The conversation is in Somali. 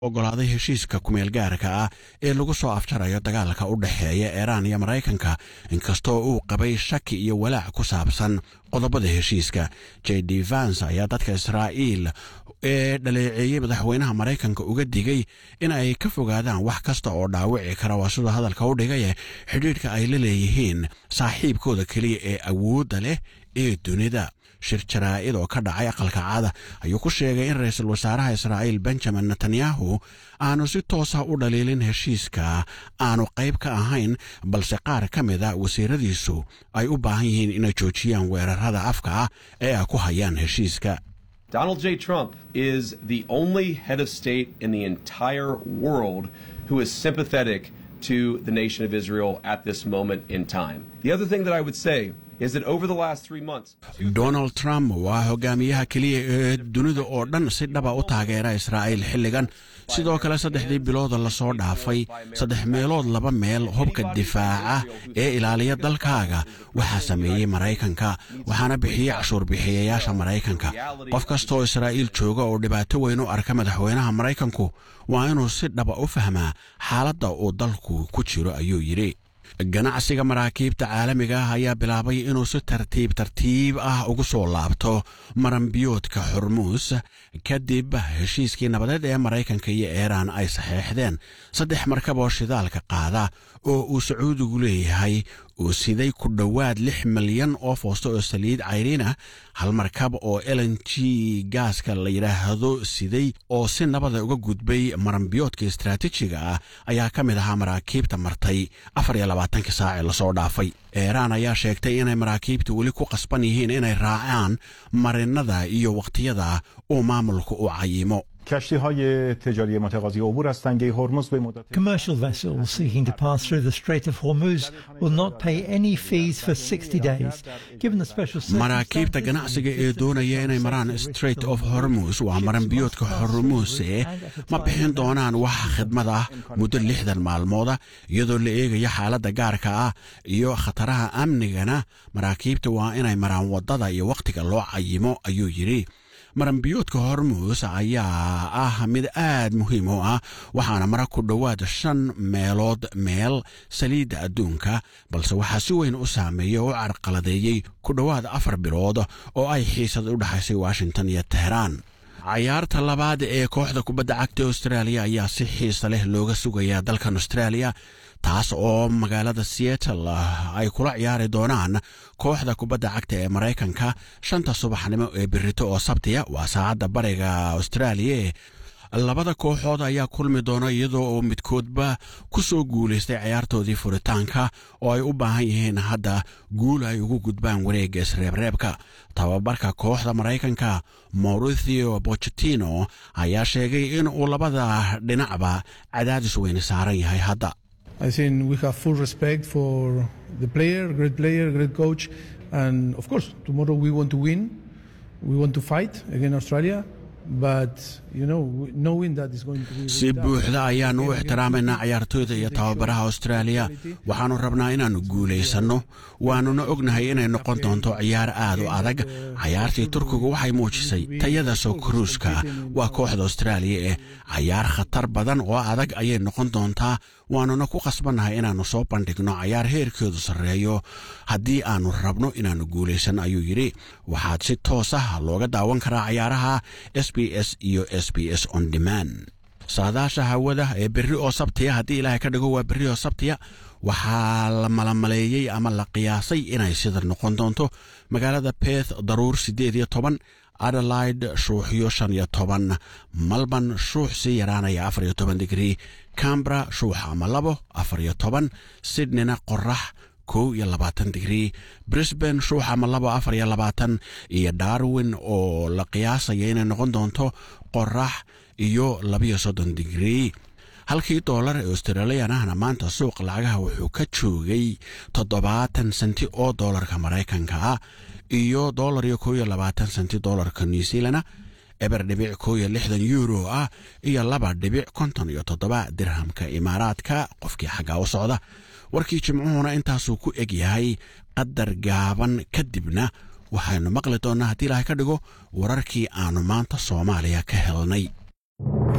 ogolaaday heshiiska kumeel gaarka ah ee lagu soo afjarayo dagaalka u dhexeeya iiraan iyo maraykanka inkastoo uu qabay shaki iyo walaac ku saabsan qodobada heshiiska j d vans ayaa dadka israa'iil ee dhaleeceeyey madaxweynaha maraykanka uga digay in ay ka fogaadaan wax kasta oo dhaawici kara waa siduu hadalka u dhigaye xidhiidhka ay la leeyihiin saaxiibkooda keliya ee awoodda leh ee dunida shir jaraa'id oo ka dhacay aqalka caada ayuu ku sheegay in ra-iisul wasaaraha israa'iil benjamin netanyahu aanu si toosa u dhaliilin heshiiska aanu qayb ka ahayn balse qaar ka mida wasiiradiisu ay u baahan yihiin inay joojiyaan weerarada afka ah ee ay ku hayaan heshiiska Donald J. Trump is the only head of state in the entire world who is sympathetic to the nation of Israel at this moment in time. The other thing that I would say is that over the last three months, donald trump waa hogaamiyaha keliya ee dunida oo dhan si dhaba u taageera israa'iil xilligan sidoo kale saddexdii bilooda lasoo dhaafay saddex meelood laba meel hubka difaaca ee ilaaliya dalkaaga waxaa sameeyey maraykanka waxaana bixiyey cashuur bixiyayaasha maraykanka qof kastaoo israa'iil jooga oo dhibaato weyn u arka madaxweynaha maraykanku waa inuu si dhaba u fahmaa xaaladda uu dalku ku jiro ayuu yidhi ganacsiga maraakiibta caalamiga ah ayaa bilaabay inuu si tartiib tartiib ah ugu soo laabto maranbiyoodka xurmuus kadib heshiiskii nabadeed ee maraykanka iyo iiraan ay saxeexdeen saddex markab oo shidaalka qaada oo uu sacuudigu leeyahay uu siday ku dhowaad lix milyan oo foosto oo saliid cayriin ah hal markab oo elen g gaaska la yidhaahdo siday oo si nabada uga gudbay maranbiyoodka istaraatiijiga ah ayaa ka mid ahaa maraakiibta martay afar iyo labaatankii saacee lasoo dhaafay iiraan ayaa sheegtay inay maraakiibta weli ku qasban yihiin inay raacaan marinada iyo wakhtiyada uu maamulku u cayimo کشتی های تجاری متقاضی عبور از تنگه هرمز به مدت Commercial vessels seeking to pass through the Strait of Hormuz will not pay any fees for 60 days. Given the special maraakiibta ganacsiga ee doonaya inay maraan strait of hormus waa maranbiyoodka hormuse ma bixin doonaan wax khidmad ah muddo lixdan maalmooda iyadoo la eegaya xaaladda gaarka ah iyo khataraha amnigana maraakiibta waa inay maraan waddada iyo wakhtiga loo cayimo ayuu yidhi maranbiyoodka hormuus ayaa ah mid aad muhiim u ah waxaana mara ku dhowaad shan meelood meel saliidda adduunka balse waxaa si weyn u saameeyey oo u carqaladeeyey ku dhowaad afar bilood oo ay xiisad u dhexaysay washington iyo teheraan cayaarta labaad ee kooxda kubadda cagta austraaliya ayaa si xiisa leh looga sugayaa dalkan austraaliya taas oo magaalada seattle ay kula ciyaari doonaan kooxda kubadda cagta ee maraykanka shanta subaxnimo ee birito oo sabtiya waa saacadda bariga austraaliya labada kooxood ayaa kulmi doona iyadoo oo midkoodba ku soo guulaystay ciyaartoodii furitaanka oo ay u baahan yihiin hadda guul ay ugu gudbaan wareegga isreebreebka tababarka kooxda maraykanka mauricio bochetino ayaa sheegay in uu labada dhinacba cadaadis weyne saaran yahay hadda I think we have full respect for the player, great player, great coach, and of course, tomorrow we want to win. We want to fight against Australia, but you know, knowing that it's going to be. si buuxda ayaannu u ixtiraamaynaa ciyaartooyda iyo tababaraha austraaliya waxaannu rabnaa inaannu guulaysanno waannuna ognahay inay noqon doonto ciyaar aad u adag cayaartii turkigu waxay muujisay tayada soo kuruuska waa kooxda austraaliya ee cayaar khatar badan oo adag ayay noqon doontaa waannuna ku qasbannahay inaannu soo bandhigno cayaar heerkeedu sarreeyo haddii aannu rabno inaannu guulaysan ayuu yidhi waxaad si toos ah looga daawan karaa cayaaraha s b s iyo s b s on demand saadaasha hawada ee berri oo sabtiya haddii ilaahay ka dhigo waa berri oo sabtiya waxaa la malamaleeyey ama la qiyaasay inay sida noqon doonto magaalada beth daruur siddeed iyo toban adelaide shuuxyo shan iyo toban malban shuux sii yaraanaya afar iyo toban digrii cambra shuux ama labo afar iyo toban sydneyna qorax kow iyo labaatan digrii brisbane shuux ama labo afar iyo labaatan iyo darwin oo la qiyaasaya inay noqon doonto qorax iyo labiyo soddon digrii halkii doolar ee australiyan ahna maanta suuqa lacagaha wuxuu ka joogay toddobaatan senti oo doolarka maraykanka ah iyo doolar iyo kow iyo labaatan senti doolarka new zealana eber dhibic kow iyo lixdan euro ah iyo laba dhibic konton iyo toddoba dirhamka imaaraadka qofkii xaggaa u socda warkii jimcuhuna intaasuu ku eg yahay qadar gaaban kadibna waxaynu maqli doonnaa haddii ilaahay ka dhigo wararkii aannu maanta soomaaliya ka helnay